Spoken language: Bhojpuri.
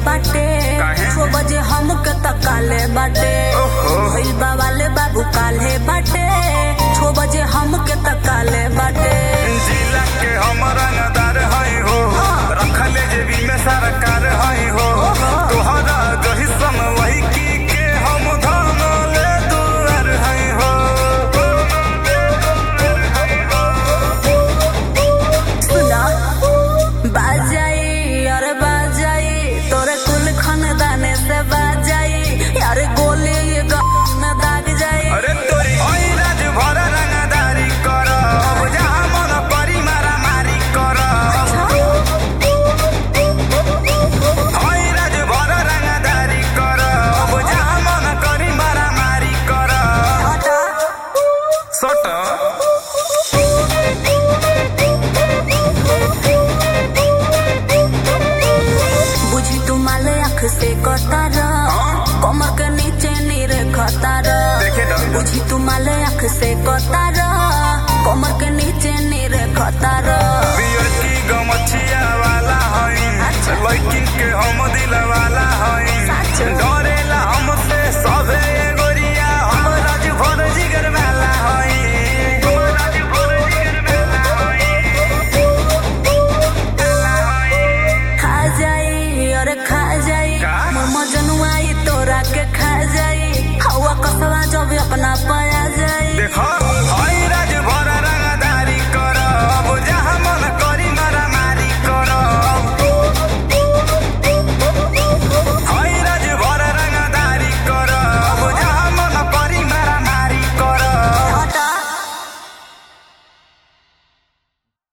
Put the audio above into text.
बाटे काहे? छो बजे हमके तकाले बाटे ओहो। भइल बा वाले बाबू काले बाटे छो बजे हमके तकाले बाटे जिला के हम रंगदार हई हो रखले जेबी में सरकार हई हो तोहरा जही सम वही की के हम धन ले दुआर हई हो सुना बाजाई अरे बाजाई तोरे कुल खानदाने से बाजाई यार गोली ये गाँव में दाग जाई अरे तोरी हई राज भर रंगदारी कर अब जहाँ मन परी मारा मारी कर हई राज भर रंगदारी कर अब जहाँ मन करी मारा मारी कर हटा सट बुझी तू माले आँख से कतार कमर के नीचे नीरे खतार देखे ना। बुझी तू माले आँख से कतार कमर के नीचे नीरे खतार